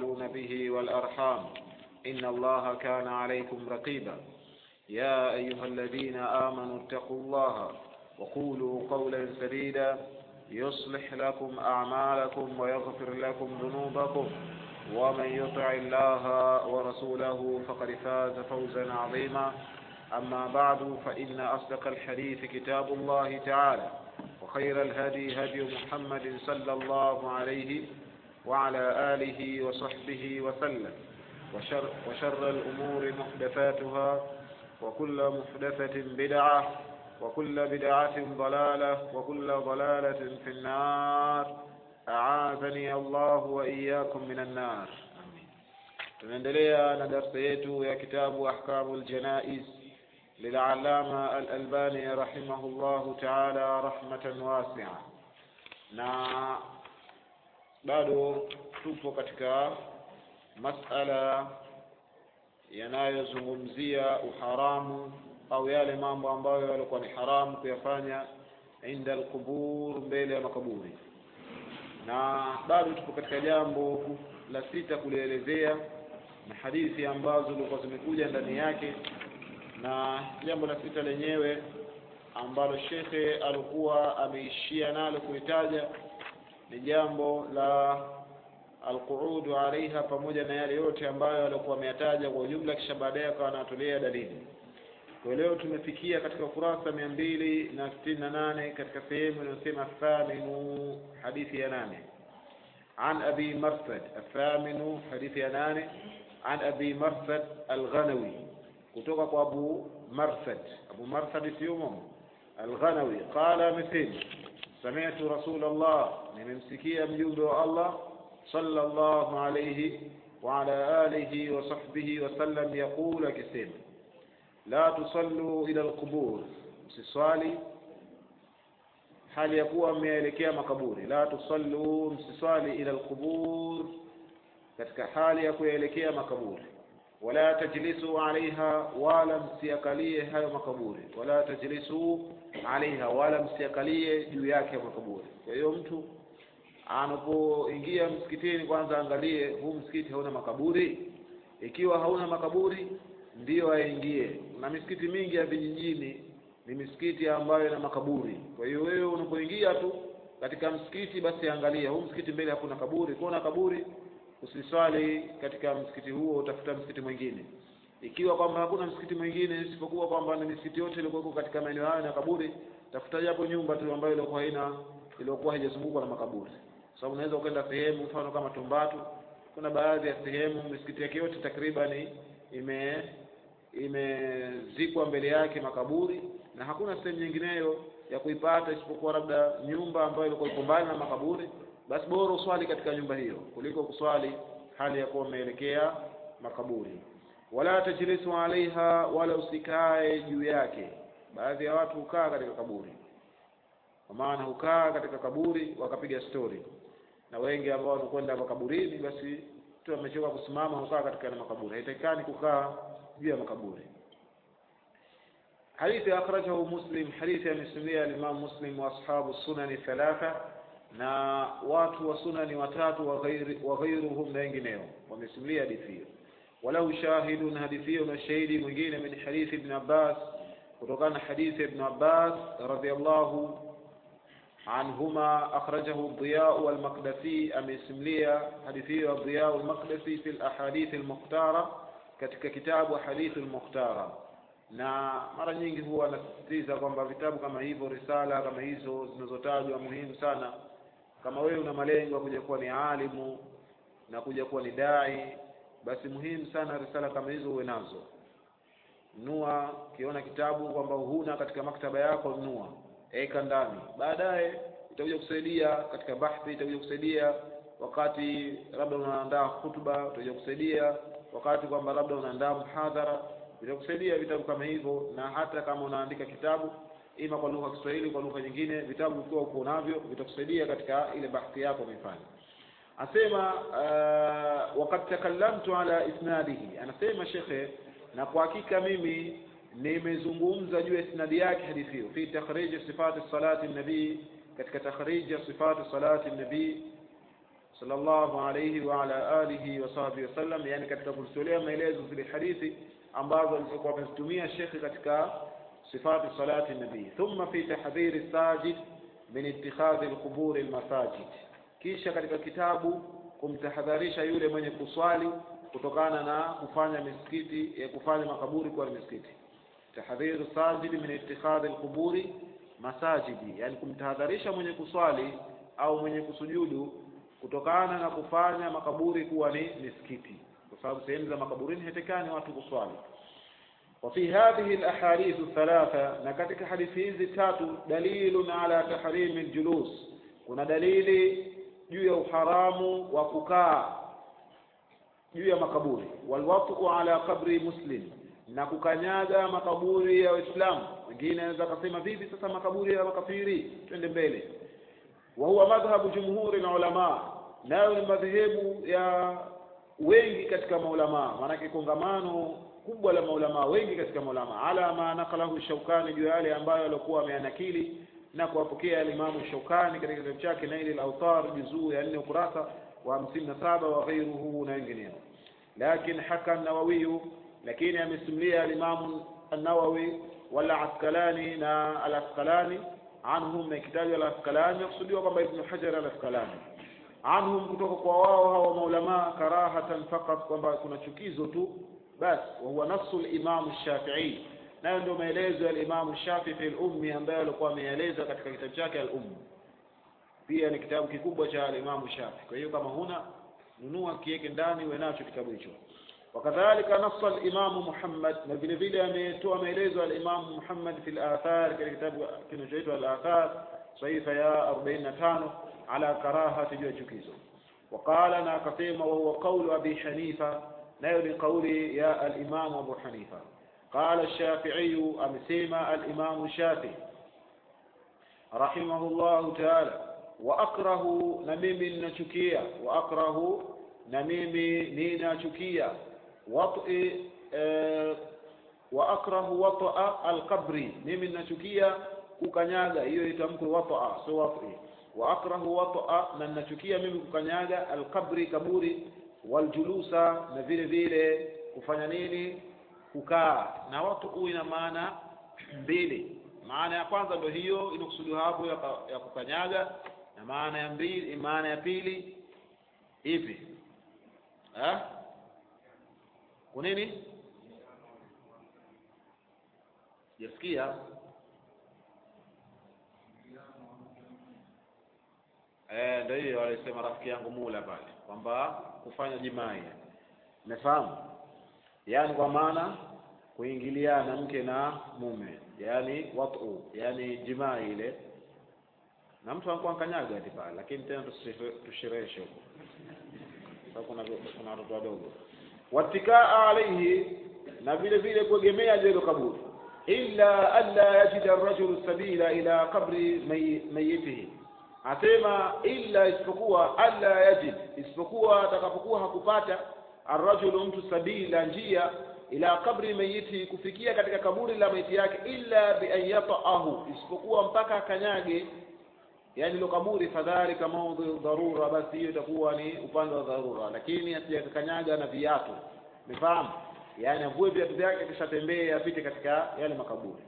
تساءلون به والأرحام إن الله كان عليكم رقيبا يا أيها الذين آمنوا اتقوا الله وقولوا قولا سديدا يصلح لكم أعمالكم ويغفر لكم ذنوبكم ومن يطع الله ورسوله فقد فاز فوزا عظيما أما بعد فإن أصدق الحديث كتاب الله تعالى وخير الهدي هدي محمد صلى الله عليه وعلى آله وصحبه وسلم وشر, وشر الأمور محدثاتها وكل محدثة بدعة وكل بدعة ضلالة وكل ضلالة في النار أعاذني الله وإياكم من النار tunaendelea na darsa yetu ya kitabu ahkamu ljanaiz للعلامة الألباني رحمه الله تعالى رحمة واسعة na bado tupo katika masala yanayozungumzia uharamu au yale mambo ambayo yalikuwa ni haramu kuyafanya inda alqubur mbele ya makaburi na bado tupo katika jambo la sita kulielezea na hadithi ambazo zilikuwa zimekuja ndani yake na jambo la sita lenyewe ambalo shekhe alikuwa ameishia nalo kulitaja ni jambo la alquudu alaiha pamoja na yale yote ambayo alikuwa ameyataja kwa ujumla kisha baadaye akawa anatolea dalili kwa leo tumefikia katika ukurasa mia mbili na sitini na nane katika sehemu inayosema thaminu hadithi ya nane عن أبي مرثد الثامن حديث يناني عن أبي مرثد الغنوي kutoka kwa Abu Marsad Abu Marsad Siyumum Al-Ghanawi qala mithil sami'tu Rasulullah nimemsikia mjumbe wa Allah sallallahu alayhi wa ala alihi wa sahbihi wa sallam yaqulu akisema la tusallu ila al-qubur msiswali hali ya kuwa mmeelekea makaburi la tusallu msiswali ila al-qubur katika hali ya kuelekea makaburi wala tajlisu alaiha wala msiakalie hayo makaburi wala tajlisu alaiha wala msiakalie juu yake makaburi kwa hiyo mtu anapoingia msikitini kwanza angalie huu msikiti hauna makaburi ikiwa hauna makaburi ndiyo aingie na misikiti mingi ya vijijini ni misikiti ambayo ina makaburi kwa hiyo wewe unapoingia tu katika msikiti basi angalia huu msikiti mbele hakuna kaburi kuona kaburi usiswali katika msikiti huo utafuta msikiti mwingine ikiwa kwamba hakuna msikiti mwingine isipokuwa kwamba ni misikiti yote iliyokuwa katika maeneo hayo na kaburi tafuta japo nyumba tu ambayo ilikuwa haina iliyokuwa haijazungukwa na makaburi sababu unaweza ukaenda sehemu mfano kama Tumbatu kuna baadhi ya sehemu misikiti yake yote takriban ime imezikwa mbele yake makaburi na hakuna sehemu nyingineyo ya kuipata isipokuwa labda nyumba ambayo ilikuwa iko mbali na makaburi basi bora uswali katika nyumba hiyo kuliko kuswali hali ya kuwa umeelekea makaburi wala tajlisu alaiha wala usikae juu yake baadhi ya watu hukaa katika kaburi kwa maana hukaa katika kaburi wakapiga stori na wengi ambao wanakwenda makaburini basi mtu amechoka kusimama hukaa katika na makaburi haitakikani kukaa juu ya makaburi hadithi akhrajahu muslim hadithi amesimulia al-imam muslim wa ashabu sunani thalatha na watu wa sunani watatu wa ghairuhum na wengineo wamesimulia hadithi hiyo walau shahidun hadithi hiyo na shahidi mwingine min hadithi ibn Abbas kutokana na hadithi ibn Abbas radhiyallahu عنهما أخرجه الضياء والمقدسي أمسملية حديثي الضياء والمقدسي في الأحاديث المختارة katika kitabu hadithi al-mukhtara na mara nyingi huwa anasisitiza kwamba vitabu kama hivyo risala kama hizo zinazotajwa muhimu sana kama wewe una malengo ya kuja kuwa ni alimu na kuja kuwa ni dai basi muhimu sana risala kama hizo uwe nazo nunua ukiona kitabu kwamba huna katika maktaba yako nunua eka ndani baadaye itakuja kusaidia katika bahthi itakuja kusaidia wakati labda unaandaa hutuba itakuja kusaidia wakati kwamba labda unaandaa mhadhara vitakusaidia vitabu kama hivyo na hata kama unaandika kitabu ima kwa lugha ya Kiswahili kwa lugha nyingine vitabu ukiwa uko navyo vitakusaidia katika ile bahthi yako umeifanya asema uh, wakati takallamtu ala isnadihi anasema shekhe na kwa hakika mimi nimezungumza juu ya isnadi yake hadithi hiyo fi takhrij sifati salati nabii katika takhrij ya sifati salati nabii sallallahu alayhi wa ala alihi wa sahbihi wasallam yani katika kuzitolea maelezo zile hadithi ambazo alikuwa amezitumia shekhi katika sifati salati nabii thumma fi tahdhiri sajid min ittikhadhi alqubur almasajid kisha katika kitabu kumtahadharisha yule mwenye kuswali kutokana na kufanya misikiti ya kufanya makaburi kuwa ni misikiti tahdhiru sajid min ittikhadhi alquburi masajidi yani kumtahadharisha mwenye kuswali au mwenye kusujudu kutokana na kufanya makaburi kuwa ni misikiti kwa sababu sehemu za makaburini hatekani watu kuswali وفي هذه الأحاديث الثلاثة نكتك حديث تاتو دليل على تحريم الجلوس كنا دليل juu ya uharamu wa kukaa juu ya makaburi walwatu ala qabri muslim na kukanyaga makaburi ya waislamu wengine anaweza kusema vipi sasa makaburi ya makafiri twende mbele wa huwa madhhabu jumhuri na ulama nayo ni madhehebu ya wengi katika maulama maanake kongamano kubwa la maulama wengi katika maulama ala ma nakalahu shaukani juu ya yale ambayo alikuwa ameanakili na kuwapokea alimamu shaukani katika kitabu chake naili al-awtar juzuu ya nne ukurasa wa hamsini na saba wa ghairuhu na wengineo lakin haka nawawiyu lakini amesimulia alimamu an-nawawi wala askalani na al-askalani anhum na kitabu al-askalani nakusudiwa kwamba ibn hajar al-askalani anhum kutoka kwa wao hawa maulama karahatan faqat kwamba kuna chukizo tu basi wa huwa nafsu al-imam shafi'i nayo ndio maelezo ya Imam Shafi fi al-Ummi ambayo alikuwa ameeleza katika kitabu chake al-Umm. Pia ni kitabu kikubwa cha Imam Shafi. Kwa hiyo kama huna nunua kiweke ndani uwe nacho kitabu hicho. Wakadhalika nassa al-Imam Muhammad na vile vile ametoa maelezo ya Imam Muhammad fi al-Athar katika kitabu kinachoitwa al-Athar saifa ya 45 ala karahati juu ya chukizo. وقال na akasema wa huwa qawlu Abi Hanifa nayo ni kauli ya al-Imam Abu Hanifa قال الشافعي أمسيما الإمام الشافعي رحمه الله تعالى وأكره نميم نشكية وأكره نميم نينا شكية وطئ أه وأكره وطأ القبر نميم نشكية kukanyaga hiyo itamku wata sio wati wa akrahu wata na ninachukia mimi kukanyaga alqabri kaburi waljulusa na vile vile kufanya nini kukaa na watu huu ina maana mbili maana ya kwanza ndio hiyo inakusudiwa hapo ya, ya kukanyaga na maana ya mbili maana ya pili ipi eh kunini jasikia eh ndio hiyo alisema rafiki yangu mula pale kwamba kufanya jimai umefahamu yani kwa maana kuingiliana mke na mume yani watu yani jimaa ile na mtu anakuwa kanyaga ati pale lakini tena tushereheshe huko sababu kuna kuna watoto wadogo watikaa alaihi na vile vile kuegemea jelo kaburi illa alla yajida ar-rajulu sabila ila qabri mayitihi asema illa isipokuwa alla yajid isipokuwa atakapokuwa hakupata arrajulu mtu sabila njia ila kabri mayiti kufikia katika kaburi la maiti yake illa bi an yata'ahu isipokuwa mpaka akanyage yani lo kaburi fadhalika mawdhu dharura basi hiyo itakuwa ni upande wa dharura lakini asijakanyaga na viatu umefahamu yani avue viatu vyake kisha tembee apite katika yale makaburi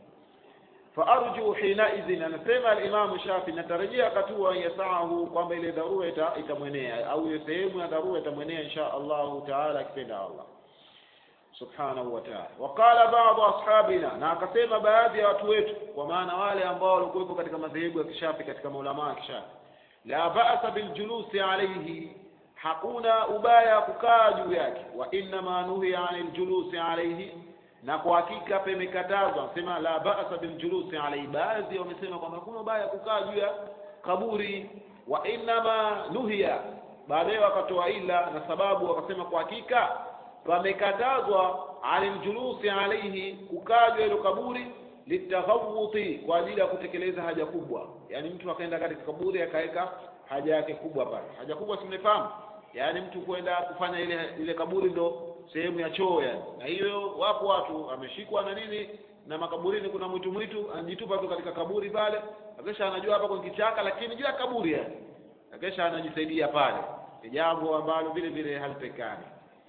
فارجو حينئذ anasema al-Imam Shafi natarajia katua yasahu kwamba ile dharura itamwenea au ile sehemu ya dharura itamwenea insha Allah taala akipenda Allah subhanahu wa ta'ala waqala baadhi ashabina na akasema baadhi ya watu wetu kwa maana wale ambao walikuwepo katika madhehebu ya kishafi katika maulama ya kishafi la ba'sa bil julusi alayhi hakuna ubaya kukaa juu yake wa inna ma nuhiya anil julusi alayhi na kwa hakika pemekatazwa sema la ba'sa bil julusi alayhi baadhi wamesema kwamba hakuna ubaya kukaa juu ya kaburi wa innama nuhiya baadaye wakatoa ila na sababu wakasema kwa hakika pamekatazwa anil julusi alayhi kukaa juu ya kaburi litaghawuti kwa ajili ya kutekeleza haja kubwa yani mtu akaenda katika kaburi akaweka haja yake kubwa pale haja kubwa simefahamu yani mtu kwenda kufanya ile ile kaburi ndo sehemu ya choo yani na hiyo wapo watu ameshikwa na nini na makaburini kuna mwitu mwitu anajitupa tu katika kaburi pale akisha anajua hapa kwa kichaka lakini juu ya kaburi yani akisha anajisaidia pale ni jambo ambalo vile vile halipekani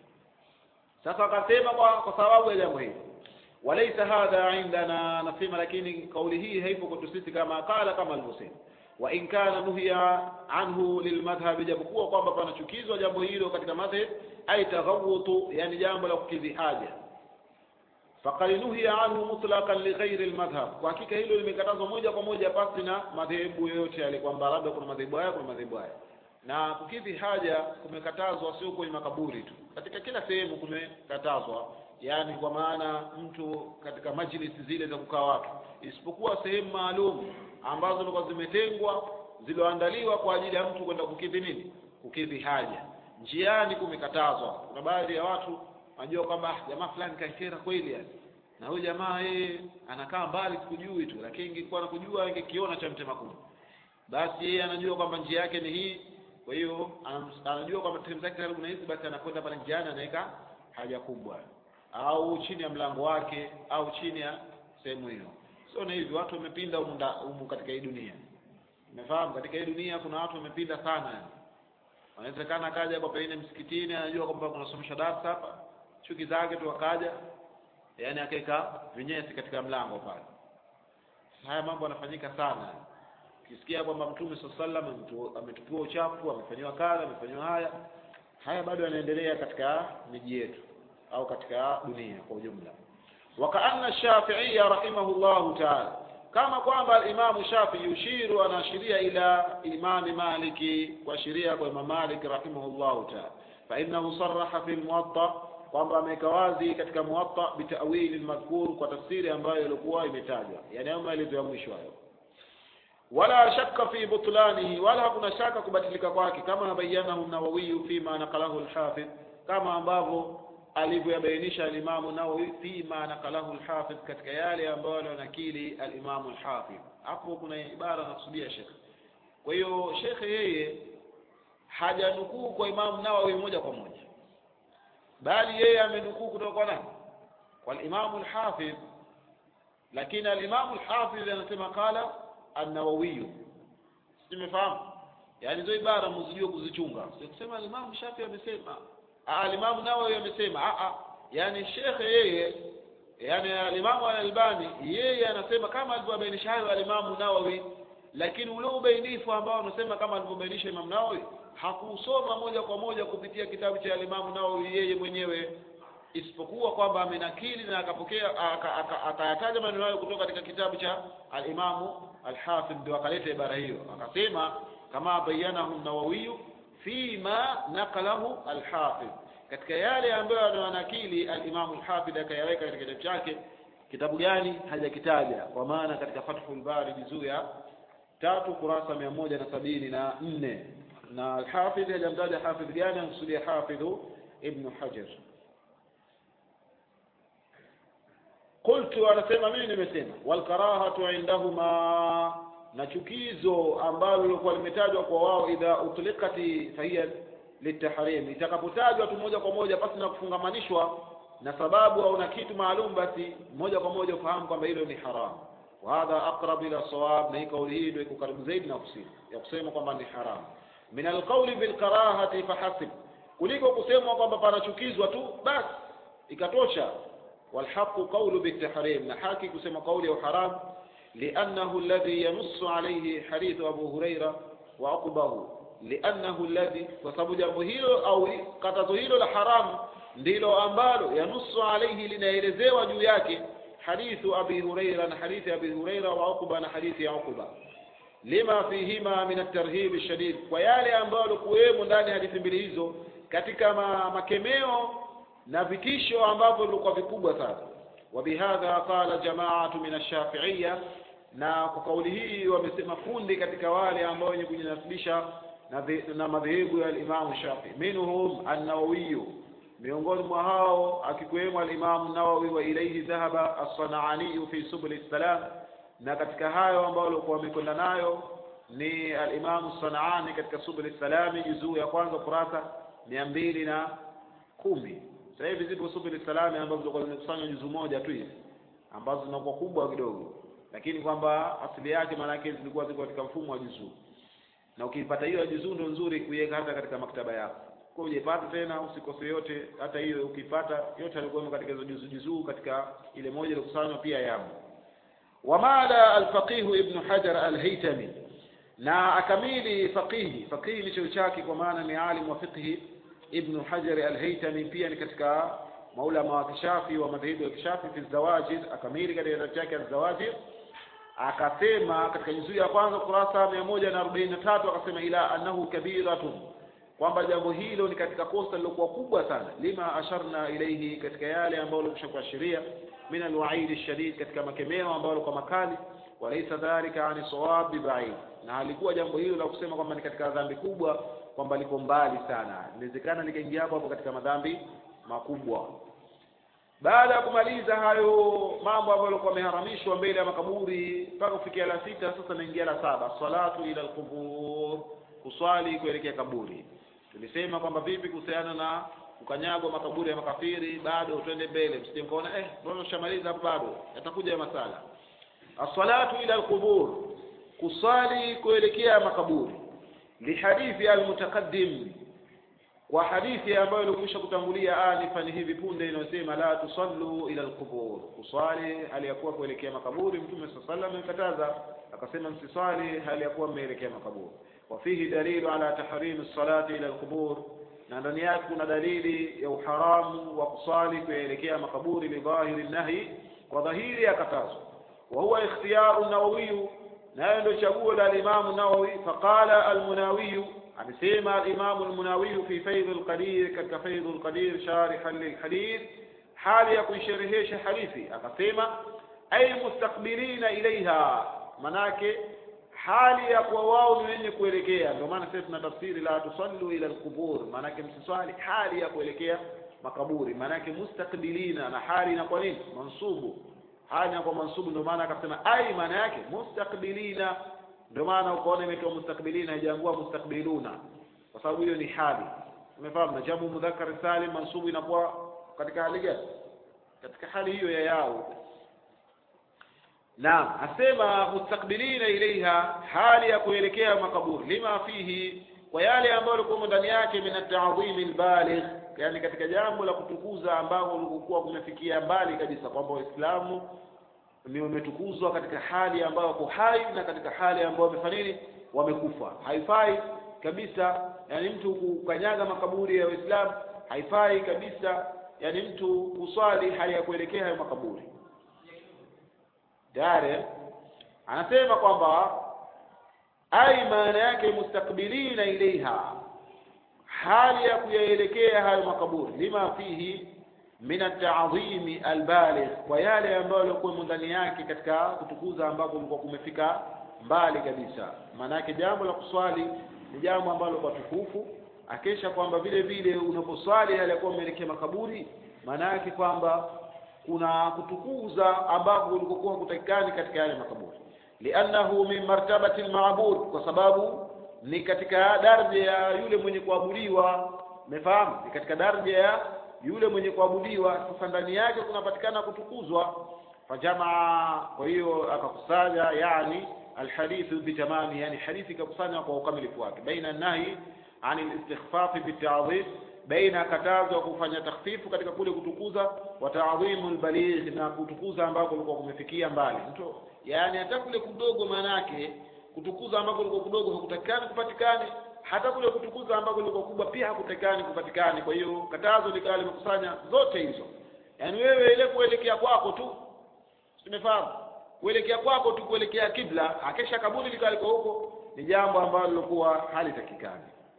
sasa akasema kwa kwa sababu ya jambo hili walaisa hadha indana nasema lakini kauli hii haipo kwetu sisi kama qala kama alivyosema wa in kana nuhiya anhu lilmadhhab japokuwa kwamba panachukizwa jambo hilo katika madhhab ay taghawutu yani jambo la kukidhi haja faqad nuhiya anhu mutlaqan li ghairi almadhhab kwa hakika hilo limekatazwa moja kwa moja pasi na madhehebu yoyote yale kwamba labda kuna madhehebu haya kuna madhehebu haya na kukidhi haja kumekatazwa sio kwenye makaburi tu katika kila sehemu kumekatazwa yani kwa maana mtu katika majlisi zile za kukaa watu isipokuwa sehemu maalum ambazo zilikuwa zimetengwa zilizoandaliwa kwa ajili ya mtu kwenda kukidhi nini kukidhi haja njiani kumekatazwa kuna baadhi ya watu wanajua kwamba "Ah, jamaa fulani kankera kweli yani na huyu jamaa yeye anakaa mbali sikujui tu lakini ingekuwa nakujua ingekiona cha mtema kuni basi yeye anajua kwamba njia yake ni hii kwa hiyo anam- anajua kwamba sehemu zake karibu na hizi basi anakwenda pale njiani anaweka haja kubwa au chini ya mlango wake au chini ya sehemu hiyo sio na hivi watu wamepinda humu nda- humu katika hii dunia umefahamu katika hii dunia kuna watu wamepinda sana yani wanawezekana akaja kwa pengine msikitini anajua kwamba kunasomesha darasa hapa chuki zake tu akaja yani akaweka vinyesi katika mlango pale haya mambo yanafanyika sana ukisikia kwamba mtume saa sallam ametu- ametupiwa uchafu amefanyiwa kadha amefanyiwa haya haya bado yanaendelea katika miji yetu au katika dunia kwa ujumla wakaanna shafiia rahimahullahu taala kama kwamba alimamu shafii yushiru anaashiria ila imami maliki kuashiria kwa imam malik rahimahullahu taala fainahu saraha fi lmuwatta kwamba ameweka wazi katika muwatta bitawili lmadhkur kwa tafsiri ambayo ilikuwa imetajwa yani hayo maelezo ya mwisho hayo wala shakka fi butlanihi wala hakuna shaka kubatilika kwake kama bayanahu nawawiyu fima naqalahu lhafidh kama ambavyo alivyoyabainisha alimamu nawawi fima naqalahu lhafidh katika yale ambayo alionakili alimamu lhafidh hapo kuna ibara nakusudia shekhe kwa hiyo shekhe yeye hajanukuu kwa imamu nawawi moja kwa moja bali yeye amenukuu kutoka kwa nani kwa alimamu lhafidh lakini alimamu lhafidh anasema qala an-Nawawi simefahamu yani hizo ibara mzijue kuzichunga sio kusema alimamu Shafi amesema ah alimamu Nawawi amesema ah ah yani shekhe yeye yani alimamu al-Albani yeye anasema kama alivyobainisha hayo alimamu Nawawi lakini ule ubainifu ambao anasema kama alivyobainisha Imam Nawawi hakusoma moja kwa moja kupitia kitabu cha alimamu Nawawi yeye mwenyewe isipokuwa kwamba amenakili na akapokea aka- aka- akayataja maneno hayo kutoka katika kitabu cha al-Imamu al-Hafidh ndio akaleta ibara hiyo akasema kama bayanahu an-Nawawi fima naqalahu al-Hafidh katika yale ambayo anawanakili al-Imamu al-Hafidh akayaweka katika kitabu chake kitabu gani hajakitaja kwa maana katika Fathul Bari juzuu ya tatu kurasa mia moja na sabini na nne na al-Hafidh hajamtaja hafidh gani anakusudia hafidhu Ibn Hajar qultu anasema mimi nimesema walkarahatu indahuma na chukizo ambalo lilikuwa limetajwa kwa wao idha utliqati fahiya litahrim itakapotajwa tu moja kwa moja pasi na kufungamanishwa na sababu au na kitu maalum basi moja kwa moja ufahamu kwamba hilo ni haramu wa hadha aqrab ila sawab na hii kauli hii ndio iko karibu zaidi na kusema ya kusema kwamba ni haramu min alqawli bilkarahati fahasib kuliko kusemwa kwamba panachukizwa tu basi ikatosha والحق قول بالتحريم نحاكي كسما قولي وحرام لأنه الذي ينص عليه حديث أبو هريرة وعقبه لأنه الذي وسبب جمهير أو قتزهير الحرام ndilo ambalo yanusu alaihi linaelezewa juu yake hadithu abi huraira na hadithi abi huraira wa uqba na hadithi ya uqba lima fihima min at-tarhib shadid kwa yale ambayo kuwemo ndani ya hadithi mbili hizo katika ma, makemeo na vitisho ambavyo vilikuwa vikubwa sana wabihadha qala jamaatu min ash-shafi'iyya na kwa kauli hii wamesema kundi katika wale ambao wenye kujinasibisha na, dhi- na madhehebu ya Imam Shafi minhum an-Nawawi miongoni mwa hao akikwemo al-Imam Nawawi wa ilayhi dhahaba as-Sana'ani fi subul salam na katika hayo ambao walikuwa wamekwenda nayo ni al-Imam Sana'ani katika subul salami juzuu ya kwanza kurasa mia mbili na kumi sasa hivi zipo subul salami ambazo zilikuwa zimekusanywa juzu moja tu hizi ambazo zinakuwa kubwa kidogo lakini kwamba asili yake maana yake zilikuwa ziko katika mfumo wa juzuu na ukiipata hiyo juzuu ndo nzuri kuiweka hata katika maktaba yako kwa ujaipata tena usikose yote hata hiyo ukipata yote alikuwa katika hizo juzuu juzuu katika ile moja iliyokusanywa pia yamo wamala alfaqihu ibnu hajar alhaitami na akamili faqihi faqihi ni cheo chake kwa maana ni alim wa fiqhi ibnu hajar alhaitami pia ni katika maulama wa kishafi wa madhehebu ya kishafi fi zawajid akamili katika kitabu chake azawajid akasema katika juzuu ya kwanza kurasa mia moja na arobaini na tatu akasema ila annahu kabiratun kwamba jambo hilo ni katika kosa lilokuwa kubwa sana lima asharna ilaihi katika yale ambayo likusha kuashiria min alwaidi shadid katika makemeo ambayo kwa makali walaisa dhalika ani sawab bibaid na halikuwa jambo hilo la kusema kwamba ni katika dhambi kubwa kwamba liko mbali sana inawezekana likaingia hapo hapo katika madhambi makubwa baada ya kumaliza hayo mambo ambayo yalikuwa yameharamishwa mbele ya makaburi mpaka kufikia la sita sasa naingia la saba salatu ila alqubur kuswali kuelekea kaburi tulisema kwamba vipi kuhusiana na kukanyagwa makaburi ya makafiri bado twende mbele msije mkaona eh mbona ushamaliza hapo bado yatakuja masala as-salatu ila al-qubur kusali kuelekea makaburi lihadithi al-mutaqaddim kwa hadithi ambayo ilikwisha kutangulia anifani hivi punde inayosema la tusallu ila al-qubur kusali hali ya kuwa kuelekea makaburi mtume sallallahu alayhi wasallam amekataza akasema msisali hali ya kuwa mmeelekea makaburi وفيه دليل على تحريم الصلاة إلى القبور na ndani yake kuna dalili ya uharamu wa kusali kuelekea makaburi lidhahiri nahi kwa dhahiri ya katazo wa huwa ikhtiyaru nawawiyu nayo ndio chaguo la alimamu nawawi faqala almunawiyu amesema alimamu almunawiyu fi faidh alqadir katika faidh alqadir sharihan lilhadith hali ya kuisherehesha hadithi akasema ay mustaqbilina ilaiha manake hali ya kuwa wao ni wenye kuelekea ndio maana sasa tuna tafsiri la tusallu ila alqubur maanake msiswali hali ya kuelekea makaburi maanake mustaqbilina na hali inakuwa nini mansubu hali inakuwa mansubu ndio maana akasema ai maana yake mustaqbilina ndio maana ukaona imetoa mustaqbilina haijaangua mustaqbiluna kwa sababu hiyo ni hali umefahamu na jamu mudhakkar salim mansubu inakuwa katika hali gani katika hali hiyo ya yao Naam, asema mustakbilina ilaiha, hali ya kuelekea makaburi, lima fihi, kwa yale ambayo likuwa ndani yake, min at-ta'dhim al-baligh, yani katika jambo la kutukuza ambao lilikuwa kumefikia mbali kabisa, kwamba Waislamu ni wametukuzwa katika hali ambayo wako hai na katika hali ambayo wamefanya nini, wamekufa. Haifai kabisa, yani mtu kukanyaga makaburi ya Waislamu, haifai kabisa, yani mtu kuswali hali ya kuelekea hayo makaburi tayari anasema kwamba ai maana yake mustakbilina ilaiha hali ya kuyaelekea hayo makaburi lima fihi min at-ta'dhimi albaligh kwa yale ambayo yalikuwa ndani yake katika kutukuza ambako kulikuwa kumefika mbali kabisa maana yake jambo la kuswali ni jambo ambalo kwa tukufu akesha kwamba vile vile unaposwali hali ya kuwa umeelekea makaburi maana yake kwamba kuna kutukuza ambavyo ulikokuwa kutakikani katika yale makaburi liannahu min martabati almaabud kwa sababu ni katika daraja ya yule mwenye kuabudiwa umefahamu ni katika daraja ya yule mwenye kuabudiwa sasa ndani yake kunapatikana kutukuzwa fajamaa kwa hiyo akakusanya yani alhadithu bitamami yani hadithi ikakusanya kwa ukamilifu wake baina nahi an alistikhfafi bitadhif baina katazo kufanya takhfifu katika kule kutukuza wa ta'dhimu albaligh na kutukuza ambako kulikuwa kumefikia mbali mtu yani hata kule kudogo maana yake kutukuza ambako kulikuwa kudogo hakutakikani kupatikane hata kule kutukuza ambako kulikuwa kubwa pia hakutakikani kupatikane kwa hiyo katazo likawa limekusanya zote hizo yani wewe ile kuelekea kwako tu tumefahamu kuelekea kwako tu kuelekea kibla akesha kaburi likawa liko huko ni jambo ambalo lilikuwa halitakikani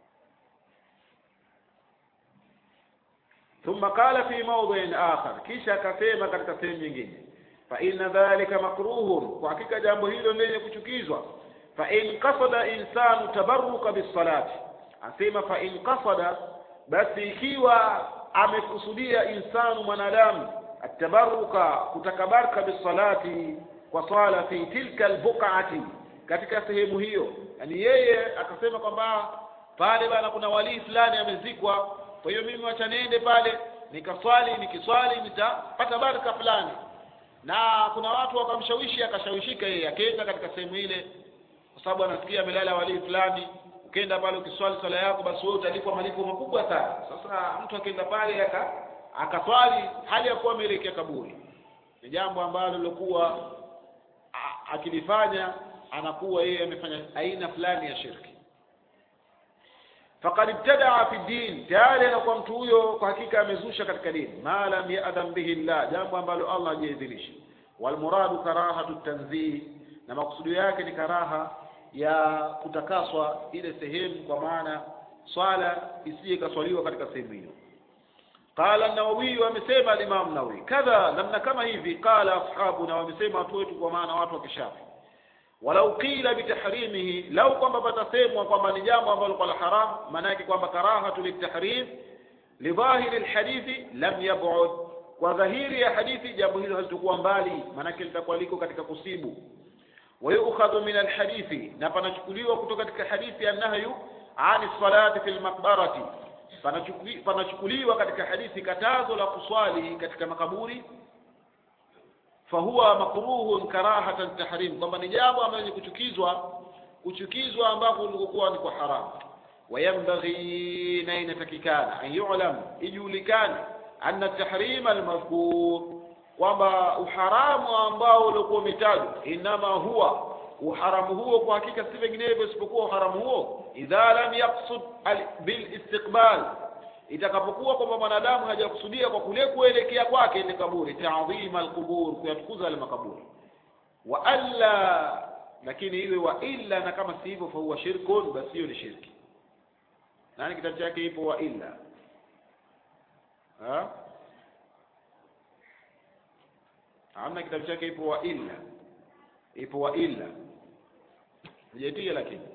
ثم قال في موضع آخر kisha akasema katika sehemu nyingine fa inna dhalika makruhun kwa hakika jambo hilo lenye kuchukizwa fa in qasada insanu tabarruka bisalati asema fa in qasada basi ikiwa amekusudia insanu mwanadamu atabaruka kutakabaraka bisalati kwa swala fi tilka albuqati katika sehemu hiyo yani yeye akasema kwamba pale bana kuna walii fulani amezikwa kwa hiyo mimi wacha niende pale nikaswali nikiswali nitapata baraka fulani na kuna watu wakamshawishi akashawishika yeye akaenda katika sehemu ile kwa sababu anasikia amelala walii fulani ukienda pale ukiswali swala yako basi wewe utalipwa malipo makubwa sana sasa mtu akienda pale aka akaswali hali ya kuwa ameelekea kaburi ni jambo ambalo lilokuwa a- akilifanya anakuwa yeye amefanya aina fulani ya shirki faqad ibtadaa fi din tayari anakuwa mtu huyo kwa hakika amezusha katika dini ma lam yadhan bihi llah jambo ambalo allah hajaidhinisha walmuradu karahatu tanzih na makusudio yake ni karaha ya kutakaswa ile sehemu kwa maana swala isije ikaswaliwa katika sehemu hiyo qala an-nawawi amesema al-imam nawawi kadha namna kama hivi qala ashabuna wamesema watu wetu kwa maana watu wa kishafi walau qila bitahrimihi lau kwamba patasemwa kwamba ni jambo ambalo kwa la haram maana yake kwamba karahatu litahrim lidhahiri alhadithi lam yab'ud kwa dhahiri ya hadithi jambo hilo halitakuwa mbali maana yake litakuwa liko katika kusibu ويؤخذ من الحديث na panachukuliwa kutoka katika hadithi annahyu ani salati fil maqbarati Panachukuli- panachukuliwa katika hadithi katazo la kuswali katika makaburi fahuwa makruhun karahatan tahrim kwamba ni jambo ambalo ni kuchukizwa kuchukizwa ambapo ulikokuwa ni kwa haramu wayambaghi na inatakikana an yu'lam ijulikane anna tahrima almadhkur kwamba uharamu ambao uliokuwa umetajwa inama huwa uharamu huo kwa hakika si vinginevyo isipokuwa uharamu huo idha lam yaqsud al- bil istiqbal itakapokuwa kwamba mwanadamu hajakusudia kwa kule kuelekea kwake ile kaburi ta'dhima alqubur kuyatukuza yale makaburi wa alla lakini iwe wa illa na kama si hivyo fa huwa shirkun basi hiyo ni shirki nani kitabu chake ipo wa illa ha hamna kitabu chake ipo wa illa ipo wa illa hujaitia lakini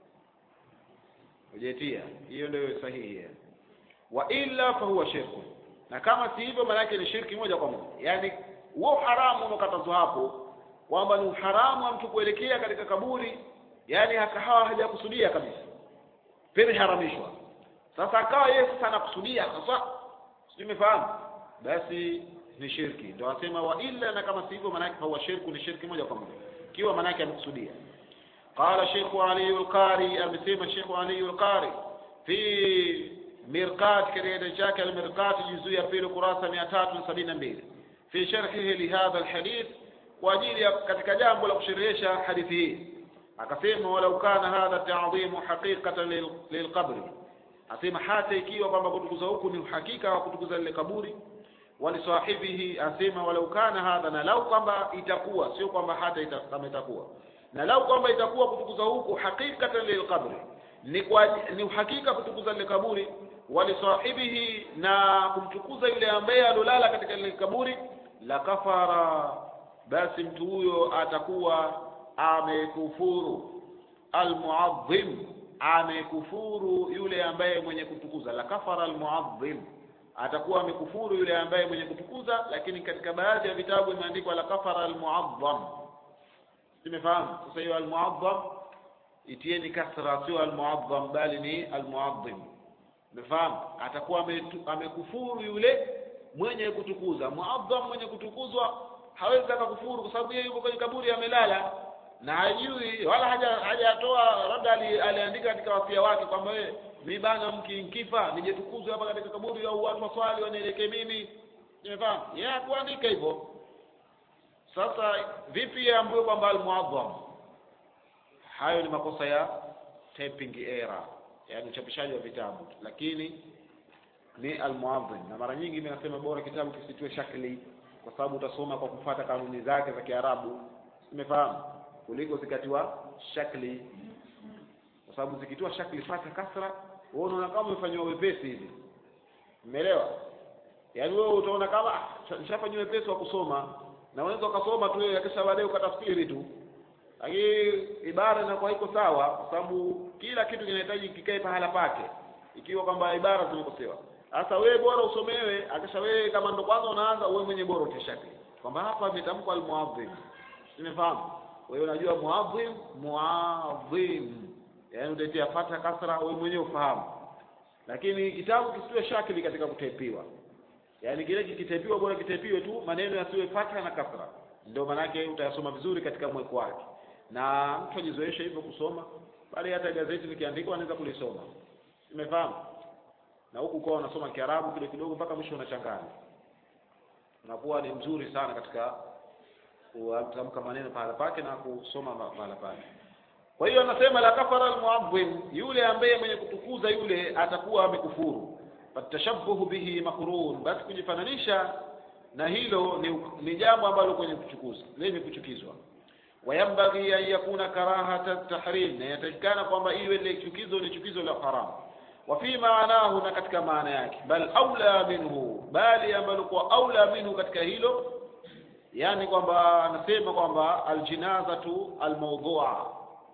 hujaitia hiyo ndio sahihi ya. wa illa fa huwa shirku na kama si hivyo maana yake ni shirki moja kwa moja yaani huo haramu unaokatazwa hapo kwamba ni uharamu wa mtu kuelekea katika kaburi yaani hakahawa hajakusudia kabisa vimeharamishwa sasa akawa yeye sasa anakusudia sasa sijui umefahamu basi ni shirki ndio wasema wa illa na kama si hivyo maana yake huwa shirku ni shirki moja kwa moja ikiwa maana yake amekusudia قال شيخ علي القاري أمسيما شيخ علي القاري في مرقات كريدة شاك المرقات جزء في كراسة 272 في شرحه لهذا الحديث وأجيل katika jambo la kusherehesha hadithi hii akasema walau kana hadha ta'dhimu haqiqatan lil- lilqabri asema hata ikiwa kwamba kutukuza huku ni uhakika wa kutukuza lile kaburi walisahibihi asema walau kana hadha na lau kwamba itakuwa sio kwamba hata ita, kama itakuwa na lau kwamba itakuwa kutukuza huku haqiqatan lilqabri ni kwa ni uhakika kutukuza lile kaburi walisahibihi na kumtukuza yule ambaye alolala katika lile kaburi la kafara basi mtu huyo atakuwa amekufuru almuadhim amekufuru yule ambaye mwenye kutukuza la kafara almuadhim atakuwa amekufuru yule ambaye mwenye kutukuza lakini katika baadhi ya vitabu imeandikwa la kafara almuadham simefahamu sasa hiyo almuadham itieni kasra sio almuadham bali ni almuadhim umefahamu atakuwa ametu- amekufuru yule mwenye kutukuza muadham mwenye kutukuzwa hawezi akakufuru kwa sababu yeye yuko kwenye kaburi amelala na hajui wala haja hajatoa labda ali- aliandika katika wasia wake kwamba wewe mi bana mki nkifa nije tukuzwe hapa katika kaburi au watu waswali wanielekee mimi umefahamu yeye hakuandika hivyo sasa vipi ambayo kwamba almuadham hayo ni makosa ya typing error yaani uchapishaji wa vitabu lakini ni almuadhim na mara nyingi mimi nasema bora kitabu kisitiwe shakli kwa sababu utasoma kwa kufuata kanuni zake za Kiarabu umefahamu kuliko zikatiwa shakli kwa sababu zikitiwa shakli fata kasra wewe unaona kama umefanywa wepesi hivi umeelewa yaani wewe utaona kama "Ah, nishafanywa wepesi wa kusoma na unaweza ukasoma tu wewe kisha baadaye ukatafsiri tu lakini ibara inakuwa iko sawa kwa sababu kila kitu kinahitaji kikae pahala pake ikiwa kwamba ibara zimekosewa sasa wewe bora usomewe akisha wewe kama ndo kwanza unaanza wewe mwenye bora utashaki kwamba hapa imetamkwa almuadhim umefahamu wewe unajua muadhim muadhim yaani utatia fatha kasra wewe mwenyewe ufahamu lakini kitabu kisiwe shakili katika kutepiwa yaani kile kikitepiwa bora kitepiwe tu maneno yasiwe fatha na kasra ndio manake utayasoma vizuri katika mweko wake na mtu ajizoeshe hivyo kusoma bali hata gazeti likiandikwa anaweza kulisoma umefahamu na huku kwa unasoma Kiarabu kidogo kidogo mpaka mwisho unachanganya unakuwa ni mzuri sana katika kutamka maneno pahala pake na kusoma pahala pake kwa hiyo anasema la kafara almuadhim yule ambaye mwenye kutukuza yule atakuwa amekufuru fatashabbuhu bihi makrun basi kujifananisha na hilo ni, ni jambo ambalo kwenye kuchukuza lenye kuchukizwa wayambaghi an yakuna karahata tahrim na yatakikana kwamba iwe ile chukizo ni chukizo la haram wa fi maanahu na katika maana yake bal aula minhu bali ambalo kwa aula minhu katika hilo yani kwamba anasema kwamba aljinazatu almawdhu'a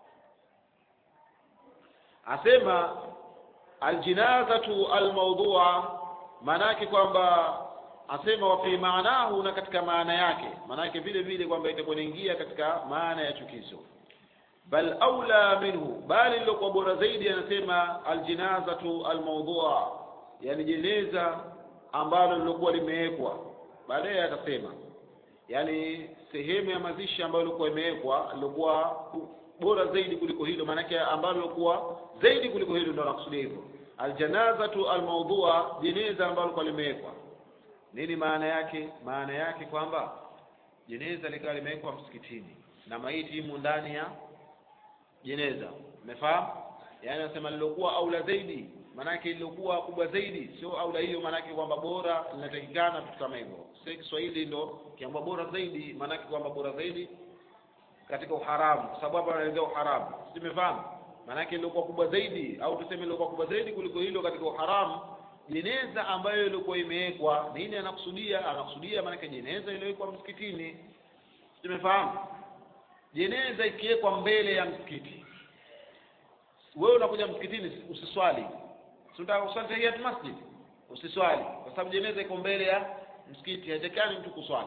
asema aljinazatu almawdhu'a maanake kwamba asema wa fi maanahu na katika maana yake maanake vile vile kwamba itakuwa inaingia katika maana ya chukizo bal aula minhu bali lilokuwa bora zaidi anasema aljinazatu almawdhu'a yani jeneza ambalo lilokuwa limewekwa baadaye atasema yani sehemu ya mazishi ambayo ilikuwa imewekwa ilikuwa bora zaidi kuliko hilo maanake ambalo lilikuwa zaidi kuliko hilo ndio nakusudia hivyo aljanazatu almawdhu'a jeneza ambalo lilikuwa limewekwa nini maana yake maana yake kwamba jeneza likawa limewekwa msikitini na maiti imo ndani ya jeneza umefahamu yaani anasema lilokuwa aula zaidi maanake lilokuwa kubwa zaidi sio aula hiyo maanake kwamba bora linatakikana vitu kama hivyo sio Kiswahili ndo kiamba bora zaidi maanake kwamba bora zaidi katika uharamu kwa sababu hapa anaelezea uharamu simefahamu maanake lilokuwa kubwa zaidi au tuseme lilokuwa kubwa zaidi kuliko hilo katika uharamu jeneza ambayo ilikuwa imewekwa nini anakusudia anakusudia maanake jeneza iliyowekwa msikitini tumefahamu jeneza ikiwekwa mbele ya msikiti wewe unakuja msikitini usiswali si unataka kuswali tahiyat masjid usiswali kwa sababu jeneza iko mbele ya msikiti haitakani mtu kuswali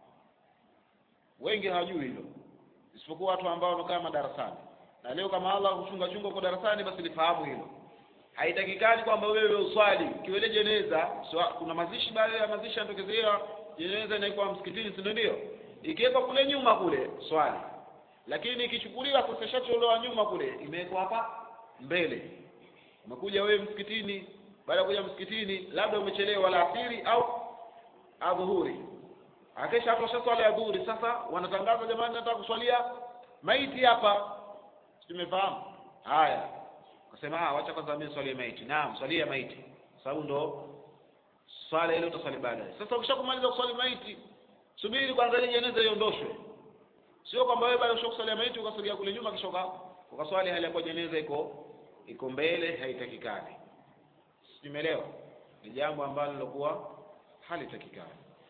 wengi hawajui hilo isipokuwa watu ambao wanakaa madarasani na leo kama Allah huchunga chunga kwa darasani basi lifahamu hilo haitakikani kwamba wewe uswali kiwele jeneza so, kuna mazishi baada ya mazishi yanatokezea jeneza inaikuwa msikitini si ndio ikiwekwa kule nyuma kule swali lakini ikichukuliwa sasa shatolewa nyuma kule imewekwa hapa mbele umekuja wewe msikitini baada ya kuja msikitini labda umechelewa la asiri au adhuhuri akisha hapo swala ya dhuhuri sasa wanatangaza jamani nataka kuswalia maiti hapa tumefahamu haya akasema ah wacha kwanza mimi swalie maiti naam swalia maiti sababu ndo swala ile utaswali baadaye sasa ukishakumaliza kuswali maiti subiri kwanza ile jeneza iondoshwe sio kwamba wewe baada ya kuswalia maiti ukasogea kule nyuma kisha ukaswali hali ya kwa jeneza iko iko mbele haitakikani simeelewa ni jambo ambalo lilokuwa halitakikani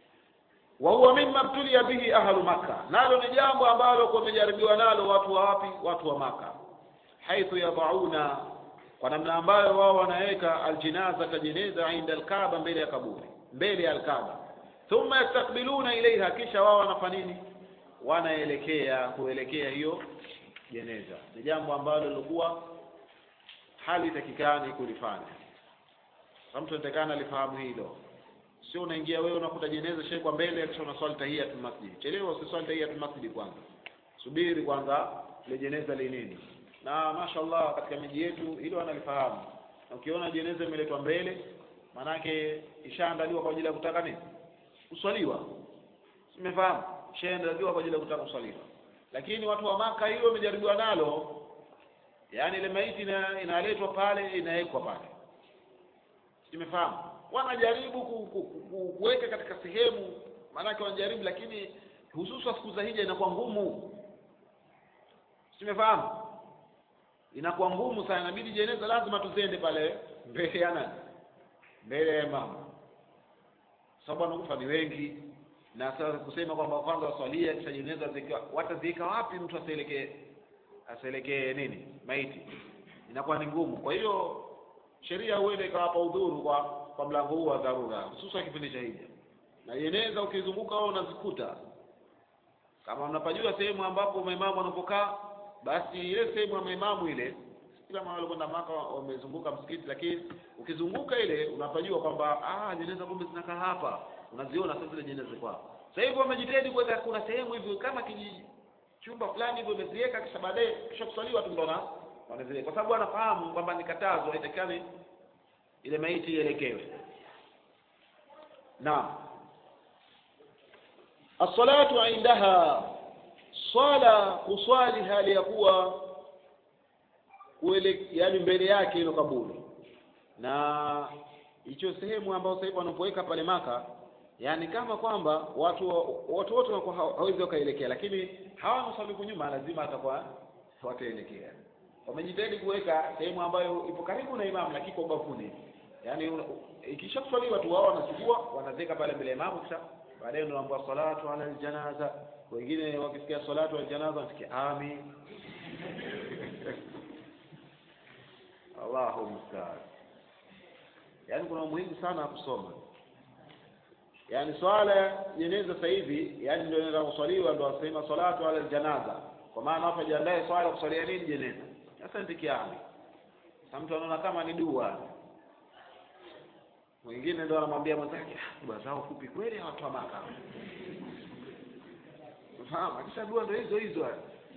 wa huwa mimma btulia bihi ahlu makka nalo ni jambo ambalo kumejaribiwa nalo watu wa wapi watu wa maka haithu yadauna kwa namna ambayo wao wanaweka aljinaza kajeneza inda alkaaba mbele ya kaburi mbele ya alkaaba thumma yastakbiluna ilaiha kisha wao wanafanya nini wanaelekea kuelekea hiyo jeneza ni jambo ambalo lilikuwa hali takikani kulifanya mtu anatakana alifahamu hilo sio unaingia wewe unakuta jeneza shekwa mbele kisha unaswali tahiyatul masjid chelewa usiswali tahiyatul masjid kwanza subiri kwanza ile jeneza linini na mashallah katika miji yetu hilo wanalifahamu na ukiona jeneza imeletwa mbele manake ishaandaliwa kwa ajili ya kutaka nini kuswaliwa simefahamu ishaandaliwa kwa ajili ya kutaka kuswaliwa lakini watu wa maka hilo wamejaribiwa nalo yaani ile maiti ina, inaletwa pale inawekwa pale simefahamu wanajaribu ku, ku, ku, kuweka katika sehemu maanake wanajaribu lakini hususa siku za hija inakuwa ngumu simefahamu inakuwa ngumu sana inabidi jeneza lazima tuzende pale mbele ya nani mbele ya mama sababu wanakufa ni wengi na sasa kusema kwamba kwanza waswalia kisha jeneza zikiwa wataziweka wapi mtu asielekee asielekee nini maiti inakuwa ni ngumu kwa hiyo sheria huenda ikawapa udhuru kwa kwa mlango huu wa dharura hususan kipindi cha hija na jeneza ukizunguka wao unazikuta kama mnapajua sehemu ambapo maimamu wanapokaa basi ile sehemu ya maimamu ile kila mara walikwenda maka wamezunguka msikiti lakini ukizunguka ile unapajua kwamba ah jeneza kumbe zinakaa hapa unaziona sasa zile jeneza ziko hapa sasa hivi wamejitahidi kuweka kuna sehemu hivi kama kijiji chumba fulani hivyo imeziweka kisha baadaye kisha kuswaliwa tu ndo wanazile kwa sababu wanafahamu kwamba ni katazo haitakikani ile maiti ielekewe naam as-salatu indaha swala kuswali hali ya kuwa kuele yani mbele yake ilo kaburi na hicho sehemu ambayo sasa hivi wanapoweka pale maka yani kama kwamba watu watu wote wanakuwa hawezi wakaelekea lakini hawa wanaosali nyuma lazima atakuwa wataelekea wamejitahidi kuweka sehemu ambayo ipo karibu na imamu lakini kwa ubavuni yani ikishakuswaliwa tu wao wanachukua wanazeka pale mbele ya imamu kisha baadaye ndio wanaambiwa salatu ala aljanaza wengine wakisikia salatu ala aljanaza wanasikia amin Allahu musta'an yaani kuna umuhimu sana wa kusoma yaani swala jeneza sasa hivi yaani ndio inaenda kuswaliwa ndio wasema salatu ala aljanaza kwa maana hapo jiandae swala kuswalia nini jeneza sasa ndikiani sasa mtu anaona kama ni dua mwingine ndo anamwambia mwenzake dua zao fupi kweli watu wa maka fahamu akisha dua ndo hizo hizo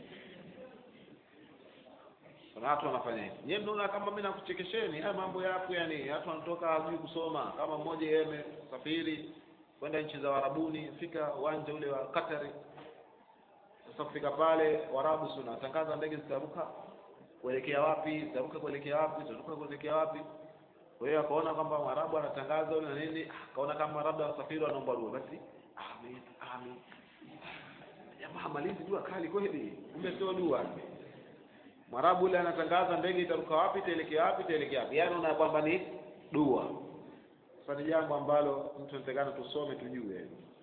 kuna watu wanafanya hivi nyewe mnaona kama mimi nakuchekesheni haya mambo yapo yani watu wanatoka hajui kusoma kama mmoja yeye amesafiri kwenda nchi za Warabuni fika uwanja ule wa Katari sasa kufika pale Warabu si unatangaza ndege zitaruka kuelekea wapi zitaruka kuelekea wapi zitaruka kuelekea wapi kwa hiyo akaona kwamba Mwarabu anatangaza ule na nini akaona kama labda wasafiri wanaomba dua basi amin amin jamaa malizi dua kali kweli kumbe sio dua Mwarabu yule anatangaza ndege itaruka wapi itaelekea wapi itaelekea wapi yaani una kwamba ni dua sasa ni jambo ambalo mtu anatakana tusome tujue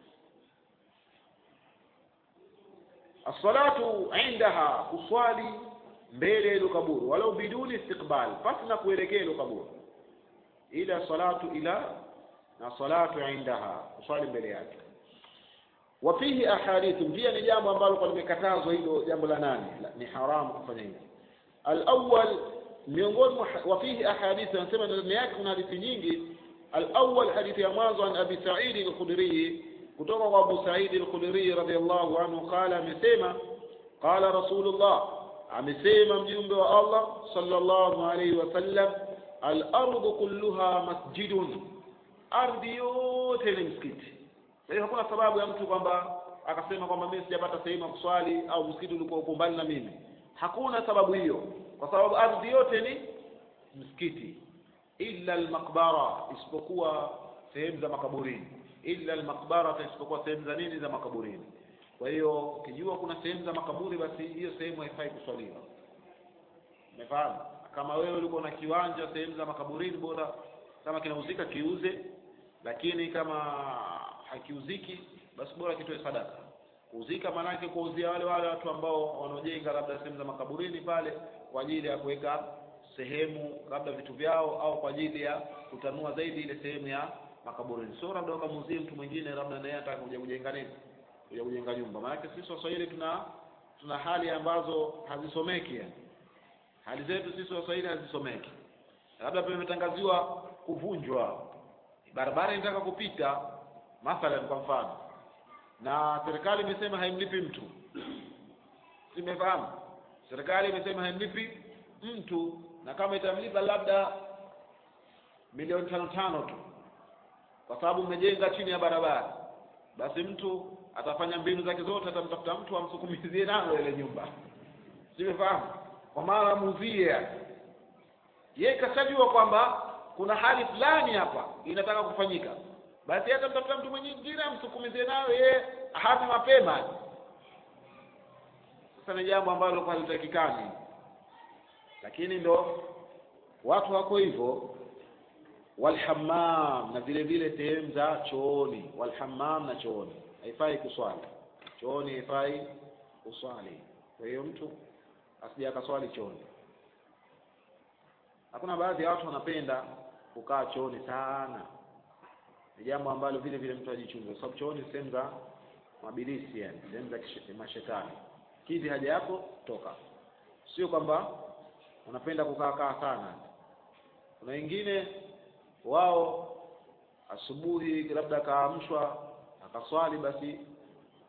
as-salatu indaha kuswali mbele ya hilo kaburi walau biduni istiqbal pasi na kuelekea hilo kaburi ila salatu ila na salatu indaha kuswali mbele yake wa fihi ahadithu pia ni jambo ambalo kwa limekatazwa hilo jambo la nane ni haramu kufanya hivi al-awwal miongoni wa fihi ahadithu anasema ndani yake kuna hadithi nyingi al-awwal hadithi ya mwanzo an abi sa'id al-khudri kutoka kwa abu sa'id al-khudri radiyallahu anhu qala amesema qala rasulullah amesema mjumbe wa Allah sallallahu alayhi wasallam al-ardu kulluha masjidun ardhi yote ni msikiti kwa hiyo hakuna sababu ya mtu kwamba akasema kwamba mimi sijapata sehemu ya kuswali au msikiti ulikuwa uko mbali na mimi hakuna sababu hiyo kwa sababu ardhi yote ni msikiti illa almaqbara isipokuwa sehemu za makaburini illa almaqbara isipokuwa sehemu za nini za makaburini kwa hiyo ukijua kuna sehemu za makaburi basi hiyo sehemu haifai kuswaliwa umefahamu kama wewe ulikuwa na kiwanja sehemu za makaburini bora kama kinauzika kiuze lakini kama hakiuziki basi bora kitoe sadaka kuuzika maanake kuuzia wale wale watu ambao wanaojenga labda sehemu za makaburini pale kwa ajili ya kuweka sehemu labda vitu vyao au kwa ajili ya kutanua zaidi ile sehemu ya makaburini sio labda wakamuuzie mtu mwingine labda naye anataka kuja kujenga nini kuja kujenga nyumba maanake sisi waswahili tuna tuna hali ambazo hazisomeki yani hali zetu sisi waswahili hazisomeki labda pia imetangaziwa kuvunjwa barabara inataka kupita mathalan kwa mfano na serikali imesema haimlipi mtu simefahamu serikali imesema haimlipi mtu na kama itamlipa labda milioni tano tano tu kwa sababu mmejenga chini ya barabara basi mtu atafanya mbinu zake zote atamtafuta mtu amsukumizie nalo ile nyumba simefahamu kwa maana amuuzie yeye kashajua kwamba kuna hali fulani hapa inataka kufanyika basi hata mtafuta mtu mwingine amsukumizie nayo yeye hata mapema sasa ni jambo ambalo halitakikani lakini ndo watu wako hivyo walhammam na vile vile sehemu za chooni walhammam na chooni haifai kuswali chooni haifai kuswali kwa hiyo mtu asije akaswali chooni hakuna baadhi ya watu wanapenda kukaa chooni sana ni jambo ambalo vile vile mtu ajichunge kwa sababu chooni sehemu za mabilisi yani sehemu za mashetani kizi haja yako toka sio kwamba unapenda kukaa kaa sana kuna wengine wao asubuhi labda akaamshwa akaswali basi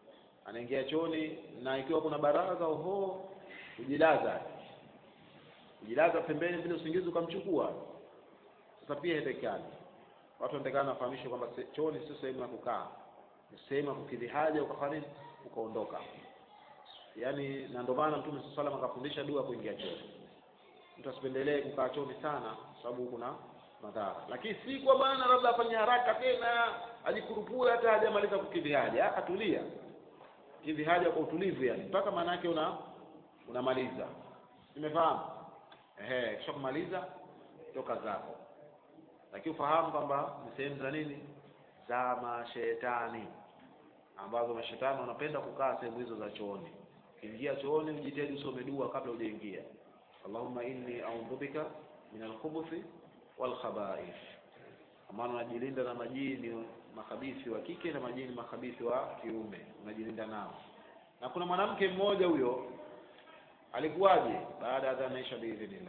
anaingia chooni na ikiwa kuna baraza oho kujilaza kujilaza pembeni vile usingizi ukamchukua sasa pia haitakikani watu wanatakana wafahamishwe kwamba se- chooni sio sehemu ya kukaa ni sehemu ya kukidhi haja ukafanya nini? ukaondoka yaani na ndio maana mtume saa salam akafundisha dua kuingia chooni mtu asipendelee kukaa chooni sana kwa sababu kuna madhara lakini si kwa bana labda afanye haraka tena ajikurupue hata hajamaliza kukidhi haja atulia kidhi haja kwa utulivu yani mpaka maana yake una unamaliza umefahamu ehe kisha kumaliza toka zako lakini ufahamu kwamba ni sehemu za nini za mashetani ambazo mashetani wanapenda kukaa sehemu hizo za chooni ukiingia chooni ujitahidi usome dua kabla hujaingia allahumma inni a'udhu bika min alkhubuthi wal khaba'ith maana unajilinda na majini makhabithi wa kike na majini makhabithi wa kiume unajilinda nao na kuna mwanamke mmoja huyo alikuwaje baada ya adhana isha biidhnillah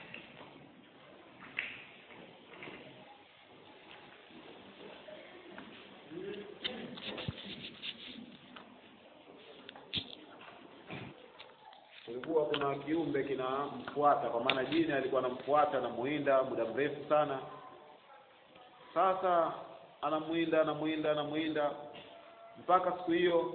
kulikuwa kuna kiumbe kinamfuata kwa maana jini alikuwa anamfuata anamuinda muda mrefu sana sasa anamuinda anamuinda anamuinda mpaka siku hiyo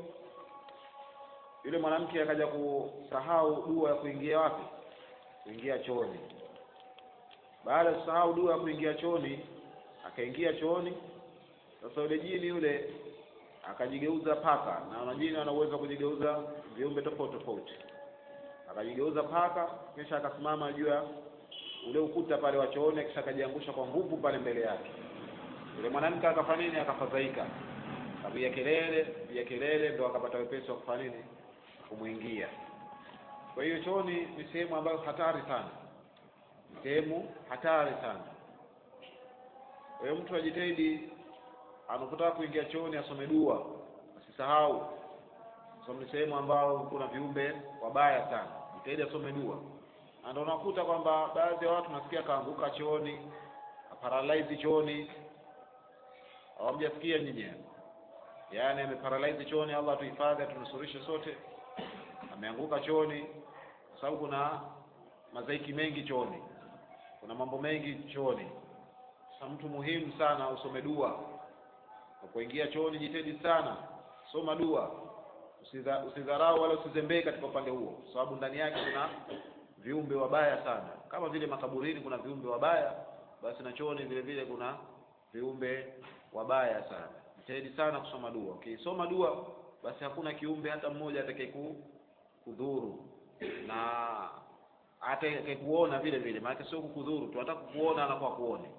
yule mwanamke akaja kusahau dua ya kuingia wapi kuingia chooni baada ya kusahau dua ya kuingia chooni akaingia chooni sasa yule jini yule akajigeuza paka na majini wana uwezo wa kujigeuza viumbe tofauti tofauti akajigeuza paka kisha akasimama juu ya ule ukuta pale wa chooni kisha akajiangusha kwa nguvu pale mbele yake yule mwanamke akafanya nini akafadhaika akapiga kelele piga kelele ndo akapata wepesi wa kufanya nini kumwingia kwa hiyo chooni ni sehemu ambayo hatari sana ni sehemu hatari sana kwa hiyo mtu ajitahidi anapotaka kuingia chooni asome dua asisahau kwa sababu ni sehemu ambao kuna viumbe wabaya sana jitahidi asome dua na ndio unakuta kwamba baadhi ya watu nasikia kaanguka chooni aparalyze chooni hawamjasikia nyinyi yaani ameparalyze chooni allah atuhifadhi atunusurishe sote ameanguka chooni kwa sababu kuna mazaiki mengi chooni kuna mambo mengi chooni sasa mtu muhimu sana usome dua unapoingia chooni jitahidi sana soma dua Usidha- usidharau wala usizembee katika upande huo kwa sababu ndani yake kuna viumbe wabaya sana kama vile makaburini kuna viumbe wabaya basi na chooni vile vile kuna viumbe wabaya sana jitahidi sana kusoma dua ukisoma dua basi hakuna kiumbe hata mmoja atakaye ku- kudhuru na atakayekuona vile vile maana sio kukudhuru tu hata kukuona anakuwa kuone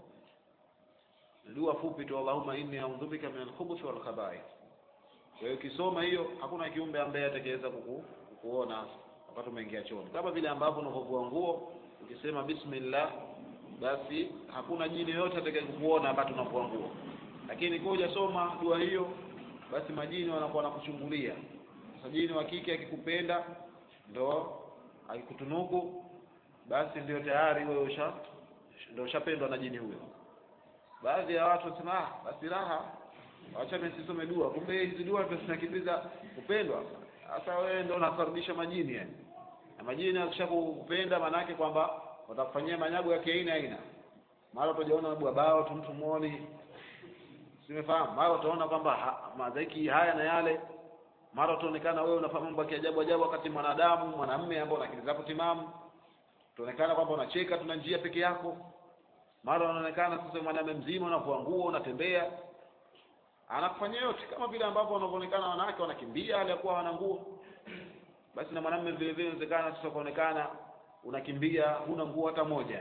dua fupi tu Allahumma inni a'udhu bika min al-khubuthi wal khaba'ith kwa hiyo ukisoma hiyo hakuna kiumbe ambaye atakayeweza kuku, kukuona wakati umeingia chooni kama vile ambavyo unapovua nguo ukisema bismillah basi hakuna jini yoyote atakaye kukuona wakati unavua nguo lakini kwa hujasoma dua hiyo basi majini wanakuwa wanakuchungulia sasa jini wa kike akikupenda ndo akikutunuku basi ndio tayari wewe usha ndio ushapendwa na jini huyo baadhi ya watu wanasema ah basi raha wacha mimi nisisome dua kumbe hizi dua ndio zinakimbiza kupendwa sasa wewe ndio unakaribisha majini yani na majini akishakupenda manake kwamba watakufanyia manyago ya kiaina aina mara utajiona bwa bao tu mtu muoni simefahamu mara utaona kwamba ha, mazaiki haya na yale mara utaonekana wewe unafanya mambo ya kiajabu ajabu wakati mwanadamu mwanamume ambao una akili zako timamu utaonekana kwamba unacheka tuna njia peke yako mara unaonekana sasa mwanamume mzima unavua nguo unatembea anakufanyia yote kama vile ambavyo wanavyoonekana wanawake wanakimbia hali ya kuwa wana nguo basi na mwanamume vile vile inawezekana sasa kuonekana unakimbia huna nguo hata moja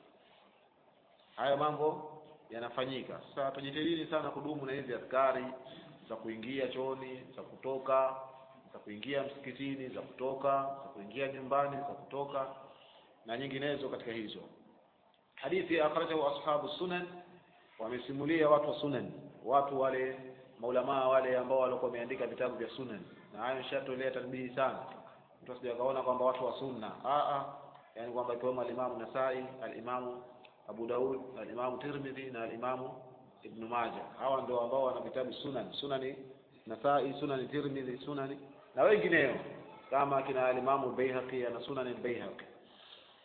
haya mambo yanafanyika sasa tujitahidi sana kudumu na hizi askari za kuingia chooni za kutoka za kuingia msikitini za kutoka za kuingia nyumbani za kutoka na nyinginezo katika hizo hadithi akhrajahu ashabu sunan wamesimulia watu wa sunan watu wale maulamaa wale ambao walikuwa wameandika vitabu vya sunan na hayo nishatolea tanbihi sana mtu asije akaona kwamba watu wa sunna a a yani kwamba ikiwemo alimamu nasai alimamu abu daud alimamu tirmidhi na alimamu ibn majah hawa ndio ambao wana vitabu sunan sunani nasai sunani tirmidhi sunani na wengineo kama kina alimamu baihaqi ana sunani baihaqi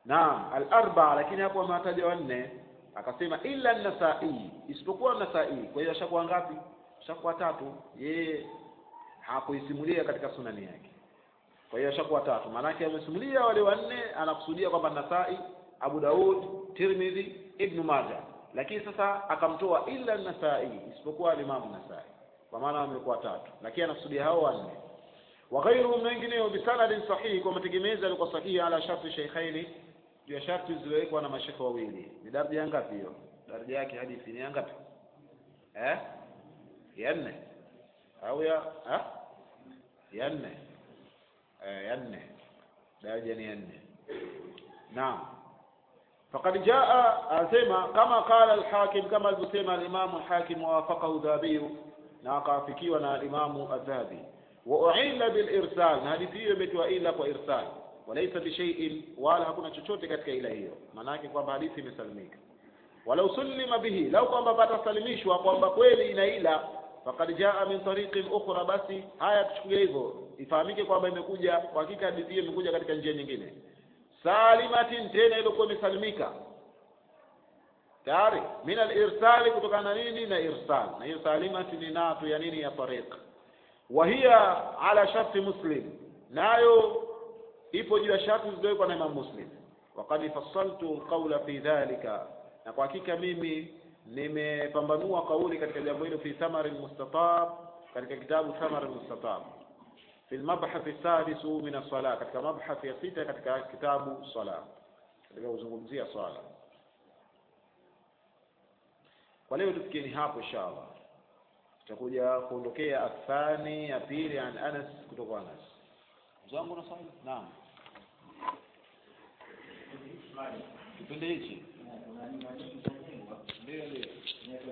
naam al-arba lakini hapo amewataja wanne akasema illa an-nasai isipokuwa an-nasai kwa hiyo ashakuwa ngapi ashakuwa tatu yeye hakuisimulia katika sunani yake kwa hiyo ashakuwa tatu maanake amesimulia wale wanne anakusudia kwamba nasai abu daud tirmidhi ibnu maja lakini sasa akamtoa illa an-nasai isipokuwa al-imam nasai kwa maana wamekuwa tatu lakini anakusudia hao wanne wa ghairuhum na wengineo bisanadin sahihi kwa mategemezi alikuwa sahihi ala sharti shaykhaini juu ya sharti zilizowekwa na mashekhe wawili ni daraja ya ngapi hiyo daraja yake hadithi ni ya ngapi eh ya nne au ya ha? ya nne eh, ya nne daraja ni ya nne naam فقد جاء أسمى كما قال الحاكم كما البسيمة الإمام الحاكم ووافقه ذهبي ناقافكي ونا الإمام الذهبي وأعيل بالإرسال هذه فيه متوا إلا وإرسال وليس بشيء ولا hakuna chochote katika ila hiyo maanake kwamba hadithi imesalimika walau sulima bihi lau kwamba patasalimishwa kwamba kweli ina ila faqad jaa min tariqin ukhra basi haya tuchukulie hivyo ifahamike kwamba imekuja kwa hakika hadithi hiyo imekuja katika njia nyingine salimatin tena ilikuwa imesalimika tayari min alirsali kutokana na nini na irsal na hiyo salimati ni natu ya nini ya tariq wa hiya ala sharti muslim nayo ipo juu ya sharti zilizowekwa na imam muslim waqad fassaltu alqawla fi dhalika na kwa hakika mimi nimepambanua kauli katika jambo hilo fi thamar almustatab katika kitabu thamar almustatab في المبحث السادس من الصلاة katika mabhath ya sita katika kitabu sala katika kuzungumzia swala kwa leo tufikieni hapo inshallah tutakuja kuondokea athani ya pili an Anas kutoka Anas mzangu na swali naam kipindi hichi ndio ndio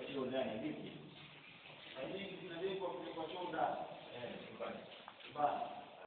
Hadithi zinajengwa kwa choo ndani. Eh, nyumbani.